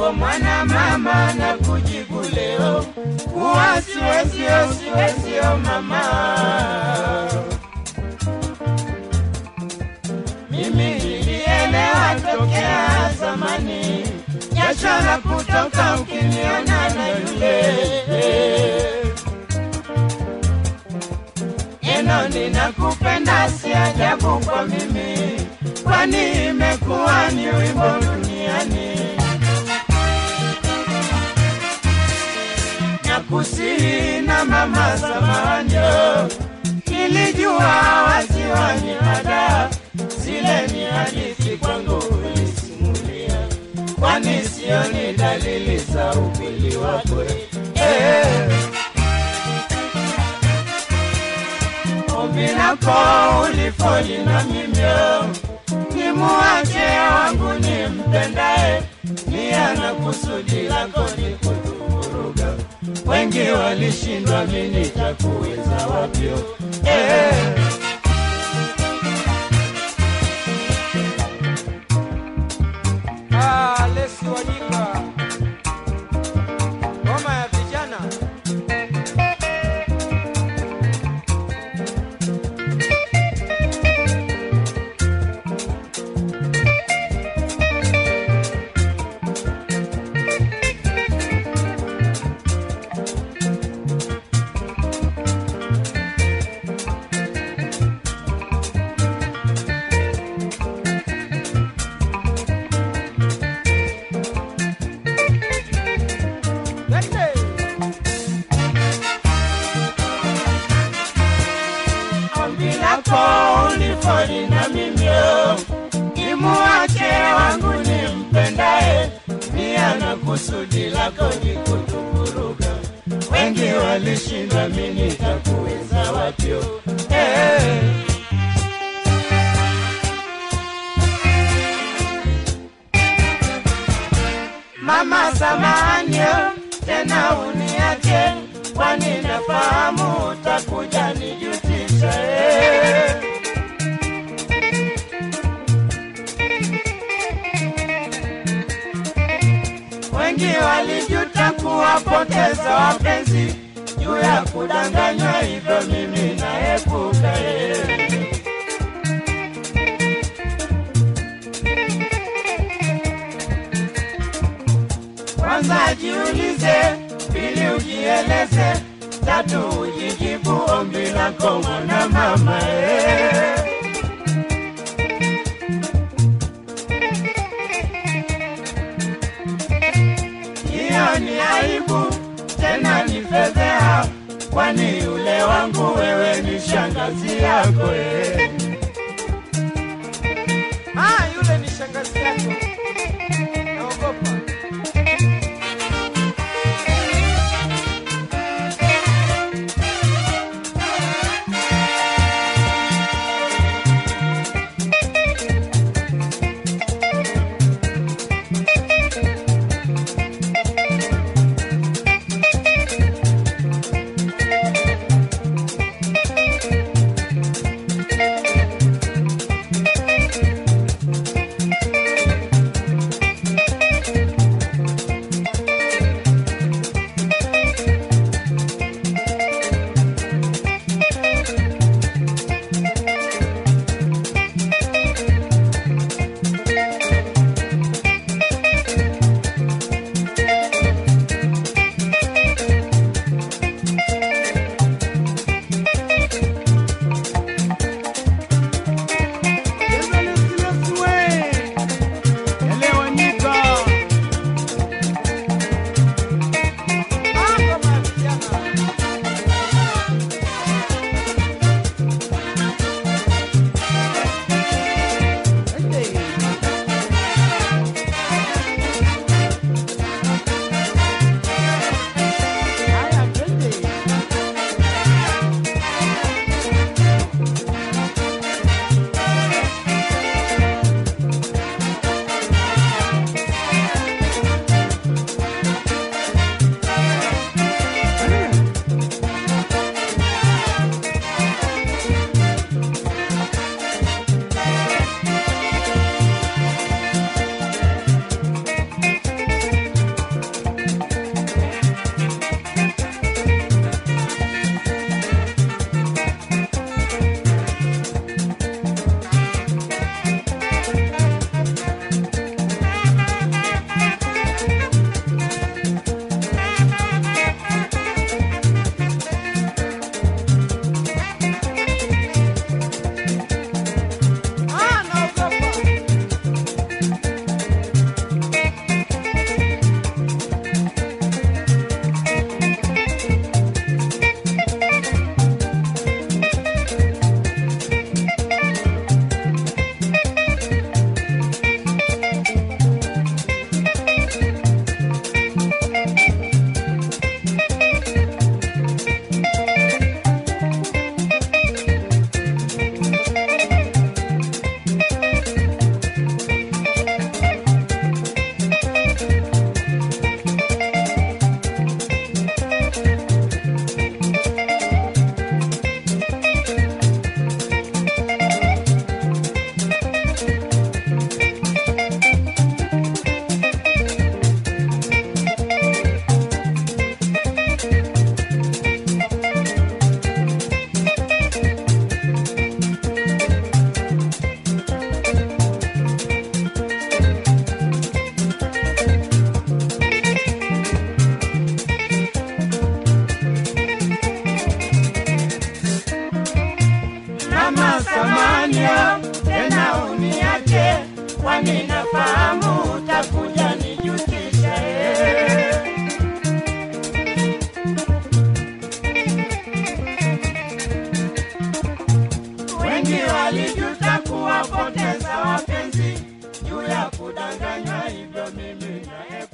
wako mwana mama na kujibu leo kuwa siwezio siwezio mama mimi nilielewa tokea zamani jasho la kutoka ukiniona na yule neno ninakupenda si ajabu kwa mimi kwani imekuwa ni wimbo duniani nakusihi na mama samanyo nilijua wasiwa ni ada zile ni hadithi kwangu ulisimulia kwani sio ni dalili za upili wako eh. ombi lako ulifoli na mimyo nimuache wangu nimpendae nia na kusudi lako ni kutuvuruga wengi walishindwa mimi nitakuweza wapyo eh. Ah, Lesi Wanyika, ngoma ya vijana. Twende. ombi lako ulifoli na mimyo nimuache wangu nimpendae nia na kusudi lako ni kutuvuruga wengi walishindwa mi nitakuweza wapyo eh. mama samanyo tena uniache kwani nafahamu utakuja nijutisha eh. wengi walijuta kuwapoteza wapenzi juu ya kudanganywa hivyo mimi naepuka eh. kwanza jiulize, pili ujieleze, tatu ujijibu ombi lako mwana mama eh. Hiyo ni aibu tena ni fedheha, kwani yule wangu wewe ni shangazi yako eh. Ah, yule ni shangazi yako. Naogopa. nakupenda e